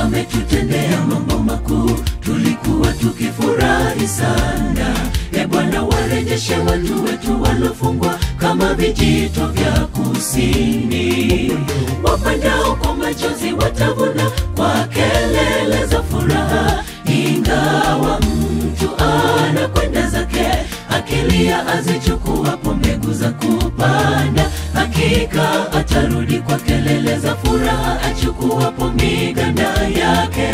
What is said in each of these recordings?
ametutendea mambo makuu, tulikuwa tukifurahi sana. E Bwana, warejeshe watu wetu walofungwa kama vijito vya kusini. Wapandao kwa machozi watavuna kwa kelele za furaha, ingawa mtu anakwenda zake akilia azichukuapo mbegu za kupanda, hakika atarudi kwa kelele za furaha achukuapo miganda yake.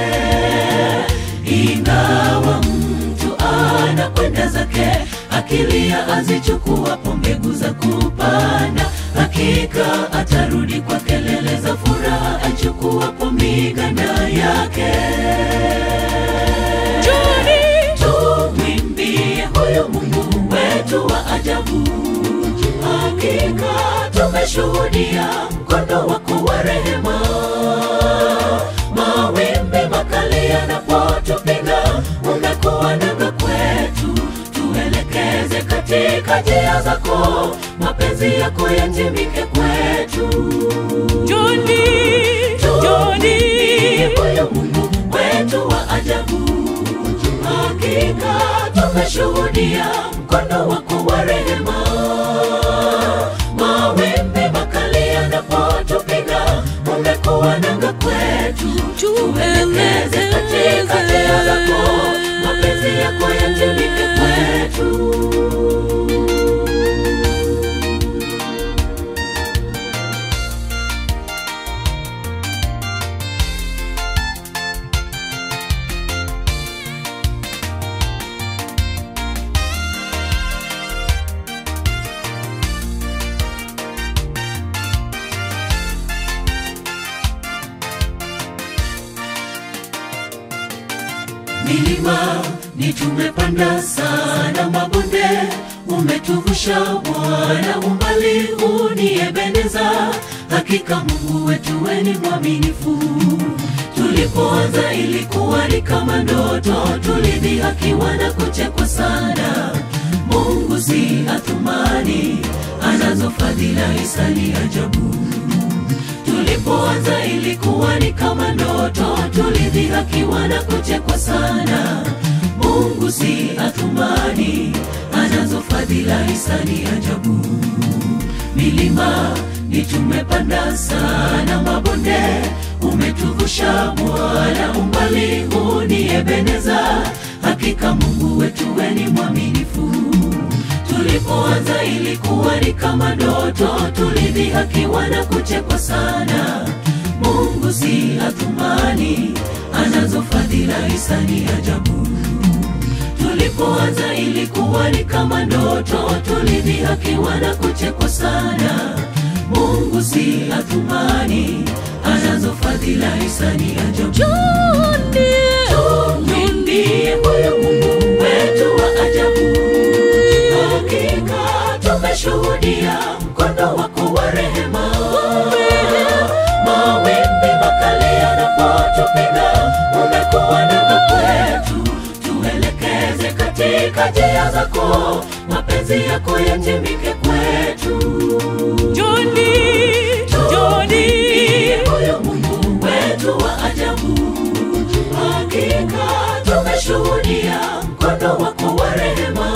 Ingawa mtu anakwenda zake akilia azichukuapo mbegu za kupanda, hakika atarudi kwa kelele za furaha achukuapo miganda yake. Tumwimbie huyu Mungu wetu wa ajabu, hakika tumeshuhudia mkono wako wa rehema. Mawimbi makali yanapotupiga, umekuwa nanga kwetu, tuelekeze katika njia zako, mapenzi yako yatimike kwetu. Joni, Joni, huyu Mungu wetu wa ajabu, hakika tumeshuhudia mkono wako wa rehema. Mawimbi makali yanapotupiga, umekuwa nanga kwetu, tuelekeze katika njia zako, mapenzi yako yatimike kwetu. milima ni tumepanda sana, mabonde umetuvusha Bwana, umbali uniebeneza. Hakika Mungu wetu we ni mwaminifu. Tulipoanza ilikuwa ni kama ndoto, tulidhihakiwa na kuchekwa sana. Mungu si athumani, anazo fadhila hisani ajabu tulipoanza ilikuwa ni kama ndoto, tulidhihakiwa na kuchekwa sana. Mungu si athumani, anazo fadhila hisani ajabu. Milima ni tumepanda sana, mabonde umetuvusha Bwana, umbali uniebeneza. Hakika Mungu wetu we ni mwaminifu tulipoanza ilikuwa ni kama ndoto, tulidhihakiwa na kuchekwa sana. Mungu si athumani, anazo fadhila hisani ajabu. Tulipoanza ilikuwa ni kama ndoto, tulidhihakiwa na kuchekwa sana. Mungu si athumani, anazo fadhila hisani ajabu. Joni, Tumwimbie huyu Mungu wetu wa ajabu, hakika tumeshuhudia mkono wako wa rehema. Mawimbi makali yanapotupiga, umekuwa nanga kwetu, tuelekeze katika njia zako, mapenzi yako yatimike kwetu. Joni, Joni, huyu Mungu wetu wa ajabu, hakika tumeshuhudia mkono wako wa rehema.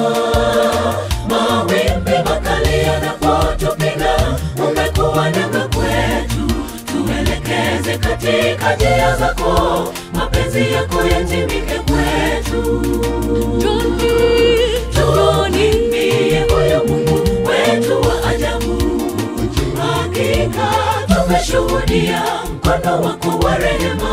Mawimbi makali yanapotupiga, umekuwa nanga kwetu, tuelekeze katika njia zako, mapenzi yako yatimike kwetu. Joni, Tumwimbie huyu Mungu wetu wa ajabu, hakika tumeshuhudia mkono wako wa rehema.